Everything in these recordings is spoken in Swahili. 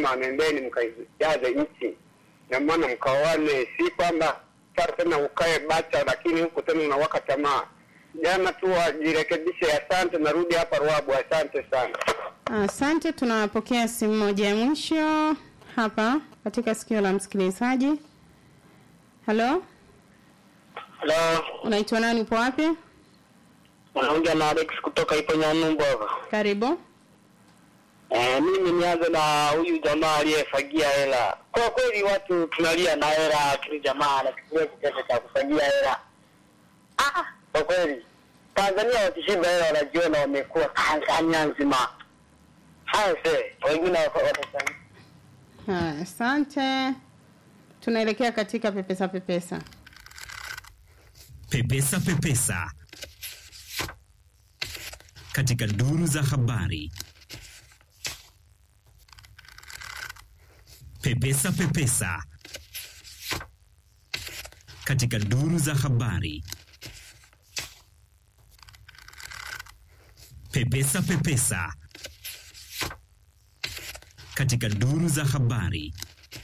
anasema nendeni mkaijaze nchi, na maana mkaoane, si kwamba sasa tena ukae bacha, lakini huku tena unawaka tamaa. Jana tu wajirekebishe. Asante, narudi hapa Ruabu. Asante sana. Asante, tunapokea simu moja ya mwisho hapa katika sikio la msikilizaji. Halo, Halo, unaitwa nani? Upo wapi? unaongea na Alex kutoka ipo Nyanumbu hapa. Karibu. Eh, mimi nianze na huyu jamaa aliyefagia hela. Kwa kweli watu tunalia na hela, lakini jamaa anachukulia kitendo cha kufagia hela. Ah, kwa kweli Tanzania wakishiba hela wanajiona wamekuwa Tanzania nzima. Haya se, wengine watafanya Haya, asante. Tunaelekea katika pepesa pepesa. Pepesa Pepesa katika duru za habari. Pepesa Pepesa katika duru za habari. Pepesa Pepesa katika duru za habari.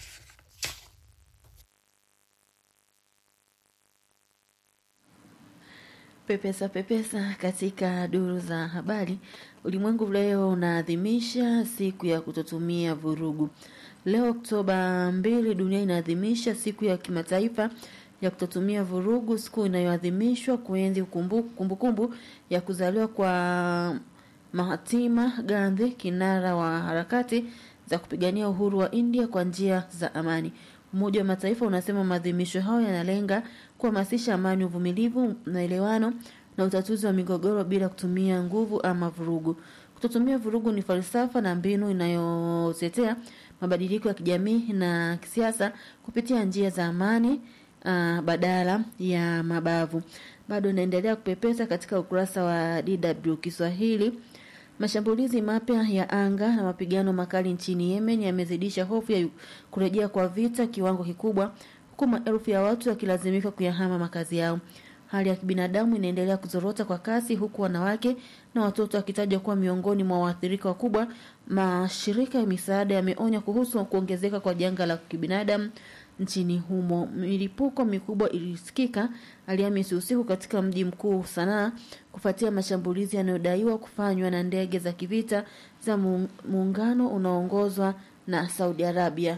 Pepesa pepesa katika duru za habari. Ulimwengu leo unaadhimisha siku ya kutotumia vurugu. Leo Oktoba mbili, dunia inaadhimisha siku ya kimataifa ya kutotumia vurugu, siku inayoadhimishwa kuenzi kumbukumbu kumbu ya kuzaliwa kwa Mahatma Gandhi, kinara wa harakati za kupigania uhuru wa India kwa njia za amani. Umoja wa Mataifa unasema maadhimisho hayo yanalenga kuhamasisha amani, uvumilivu, maelewano na utatuzi wa migogoro bila kutumia nguvu ama vurugu. Kutotumia vurugu ni falsafa na mbinu inayotetea mabadiliko ya kijamii na kisiasa kupitia njia za amani uh, badala ya mabavu. Bado inaendelea kupepesa katika ukurasa wa DW Kiswahili. Mashambulizi mapya ya anga na mapigano makali nchini Yemen yamezidisha hofu ya kurejea kwa vita kiwango kikubwa, huku maelfu ya watu wakilazimika kuyahama makazi yao. Hali ya kibinadamu inaendelea kuzorota kwa kasi, huku wanawake na watoto wakitajwa kuwa miongoni mwa waathirika wakubwa. Mashirika ya misaada yameonya kuhusu kuongezeka kwa janga la kibinadamu nchini humo. Milipuko mikubwa ilisikika Alhamisi usiku katika mji mkuu Sanaa kufuatia mashambulizi yanayodaiwa kufanywa na ndege za kivita za muungano unaoongozwa na Saudi Arabia.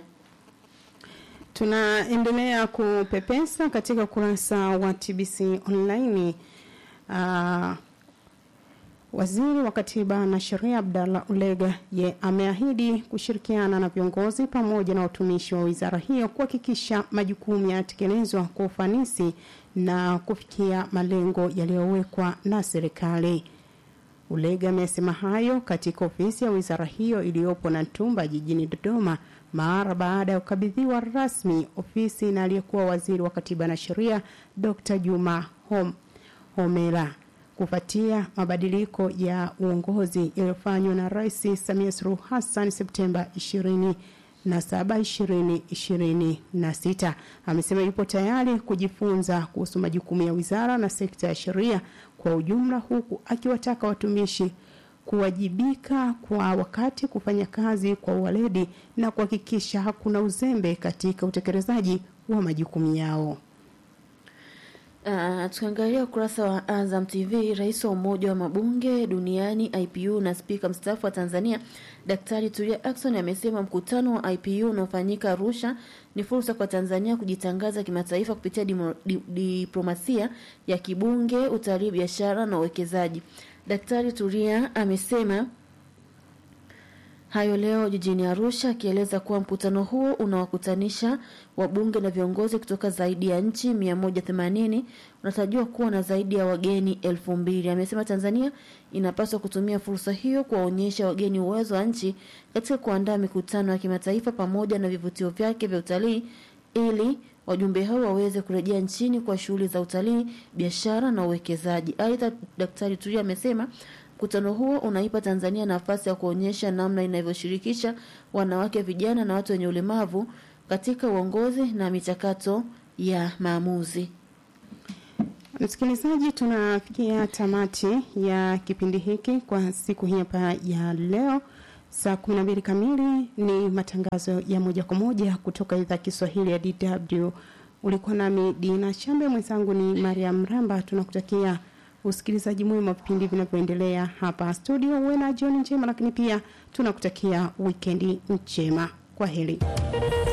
Tunaendelea kupepesa katika ukurasa wa TBC online. Uh, Waziri wa Katiba na Sheria Abdallah Ulega ye ameahidi kushirikiana na viongozi pamoja na watumishi wa wizara hiyo kuhakikisha majukumu yanatekelezwa kwa ufanisi na kufikia malengo yaliyowekwa na serikali. Ulega amesema hayo katika ofisi ya wizara hiyo iliyopo na Ntumba jijini Dodoma mara baada ya kukabidhiwa rasmi ofisi na aliyekuwa waziri wa Katiba na Sheria Dr. Juma Hom, Homera kufuatia mabadiliko ya uongozi yaliyofanywa na Rais Samia Suluhu Hassan Septemba 20 na saba ishirini ishirini na sita amesema yupo tayari kujifunza kuhusu majukumu ya wizara na sekta ya sheria kwa ujumla huku akiwataka watumishi kuwajibika kwa wakati kufanya kazi kwa uweledi na kuhakikisha hakuna uzembe katika utekelezaji wa majukumu yao. Uh, tukiangalia ukurasa wa Azam TV, rais wa umoja wa mabunge duniani IPU na spika mstaafu wa Tanzania Daktari Tulia Ackson amesema mkutano wa IPU unaofanyika Arusha ni fursa kwa Tanzania kujitangaza kimataifa kupitia dimo, di, diplomasia ya kibunge, utalii, biashara na uwekezaji. Daktari Tulia amesema hayo leo jijini Arusha akieleza kuwa mkutano huo unawakutanisha wabunge na viongozi kutoka zaidi ya nchi 180 unatarajiwa kuwa na zaidi ya wageni elfu mbili. Amesema Tanzania inapaswa kutumia fursa hiyo kuwaonyesha wageni uwezo wa nchi katika kuandaa mikutano ya kimataifa pamoja na vivutio vyake vya utalii ili wajumbe hao waweze kurejea nchini kwa shughuli za utalii, biashara na uwekezaji. Aidha, Daktari Tulia amesema Mkutano huo unaipa Tanzania nafasi ya kuonyesha namna inavyoshirikisha wanawake, vijana na watu wenye ulemavu katika uongozi na michakato ya maamuzi. Msikilizaji, tunafikia tamati ya kipindi hiki kwa siku hii hapa ya leo. Saa 12 kamili ni matangazo ya moja kwa moja kutoka idhaa Kiswahili ya DW. Ulikuwa nami Dina Chambe, mwenzangu ni Mariam Ramba. Tunakutakia usikilizaji mwema wa vipindi vinavyoendelea hapa studio. Uwe na jioni njema, lakini pia tunakutakia wikendi njema. Kwa heri.